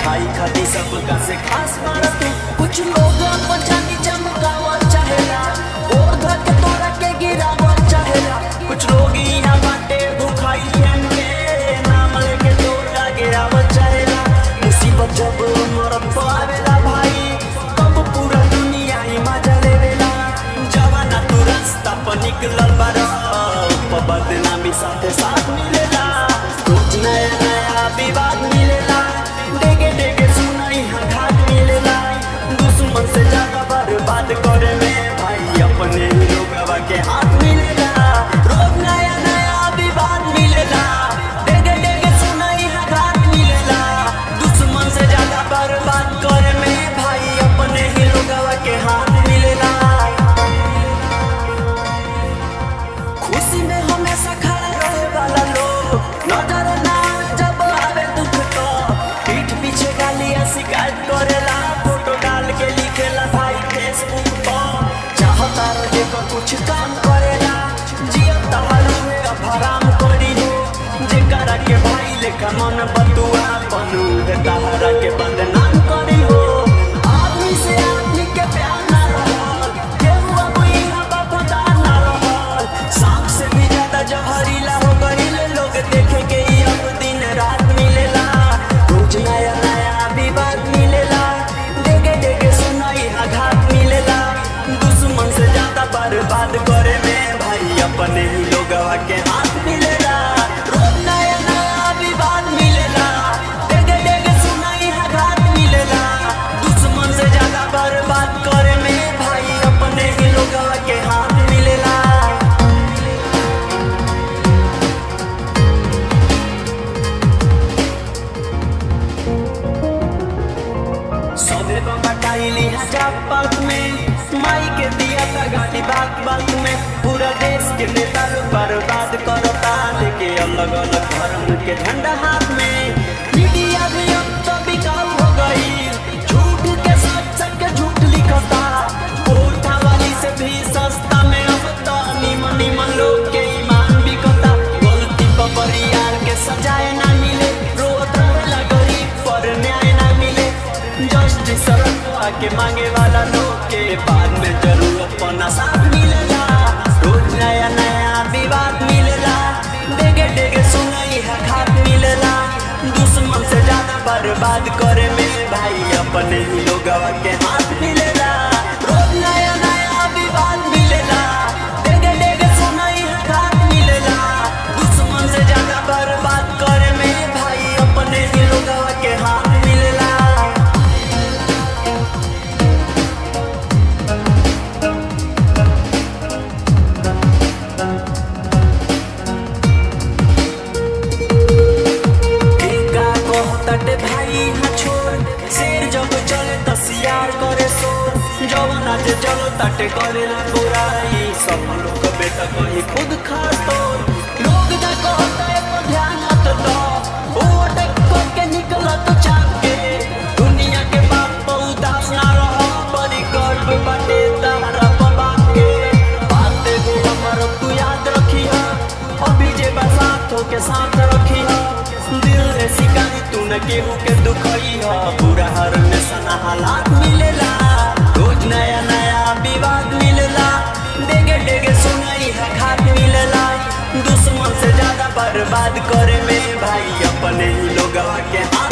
भाई खाती सबका से खास मारा तू कुछ लोग अपन जानी चमकावा चाहेला और घर के तोरा के गिरावा चाहेला कुछ लोग यहाँ बाटे भूखाई के नाम लेके तोरा गिरावा चाहेला मुसीबत जब मरत पावेला भाई तब पूरा दुनिया ही मजा लेवेला जवाना तू रास्ता पर निकलल बारा बदनामी साथे साथ मिलेला रोज नया नया विवाद मिलेला डेगे डेगे सुनाई घाट मिलेला दुश्मन से ज्यादा बर्बाद करे में भाई अपने ही लोगवा के हाथ मिलेला रोज नया नया विवाद मिलेला डेगे डेगे सुनाई घाट मिलेला दुश्मन से ज्यादा बर्बाद करे में भाई अपने ही लोगवा के हाथ मिलेला खुशी में हमेशा खड़ा रहे वाला लोग नजर ना आवे जब आवे दुख तो पीठ पीछे गालियां शिकायत करेला फोटो डाल के लिखेला भाई फेसबुक पर चाहता रहे को कुछ काम करेला जिया तहारू में अब हराम करी हो जेकरा के भाई लेखा मन बतुआ बनू है तहारा के बदनाम करी हो आदमी से आदमी के प्यार ना रहल केहू अब इहाँ वफादार ना रहल सांप से भी ज्यादा जहरीला हो गईल लोग देखे के ही अब दिन रात मिलेला रोज नया नया विवाद मिलेला डेगे डेगे सुनाई आघात मिलेला दुश्मन से ज्यादा बर्बाद करे में भाई अपने ही लोगवा के हाथ मिलेला रोज नया नया विवाद मिलेला डेगे डेगे सुनाई आघात मिलेला दुश्मन से ज्यादा बर्बाद करे में भाई अपने ही लोगवा के हाथ मिलेला सबे बटाइली हजार बात में माई के दिया था गाड़ी बात बात में पूरा देश के नेता लोग बर्बाद करता लेके अलग अलग धर्म के झंडा हाथ में मीडिया भी अब तो बिकाऊ हो गई झूठ के सच सच के झूठ लिखता कोठा वाली से भी सस्ता में अब तो निमन निमन लोग के ईमान बिकता गलती पर परियार के सजाए ना मिले रोत रहेला गरीब पर न्याय ना मिले जस्टिस सड़क के मांगे वाला लोग के बाद में जरूरत पना साथ मिलेला रोज नया नया विवाद मिलेला डेगे डेगे सुनाई है घाट मिलेला दुश्मन से ज्यादा बर्बाद करे में भाई अपने ही लोगवा के हाथ मिलेला रोज नया नया विवाद मिलेला डेगे डेगे सुनाई है घाट मिलेला दुश्मन से ज्यादा बर्बाद करे में भाई अपने ही लोगवा के हाथ मिलेला टीका कहतटे भाई हाँ छोड़ शेर जब चले त सियार करे सो जब नाचे चलो तटे करे ला बुराई सब लोग बेटा कहीं खुद खा तो लोग जा कहता है पर ध्यान मत दो वो अटक करके निकला तो चाप के दुनिया के बाप पर उदास ना रहो बड़ी गर्व बाटे तारा बाप के बात एगो हमर तू याद रखी है अभी जे बसातों के साथ रखी है दिल रे शिकारी तू न केहू के दुखई है पूरा हर में सना हालात मिलेला रोज नया नया विवाद मिलेला डेगे डेगे सुनाई है घाट मिलेला दुश्मन से ज्यादा बर्बाद करे में भाई अपने ही लोगवा के हाथ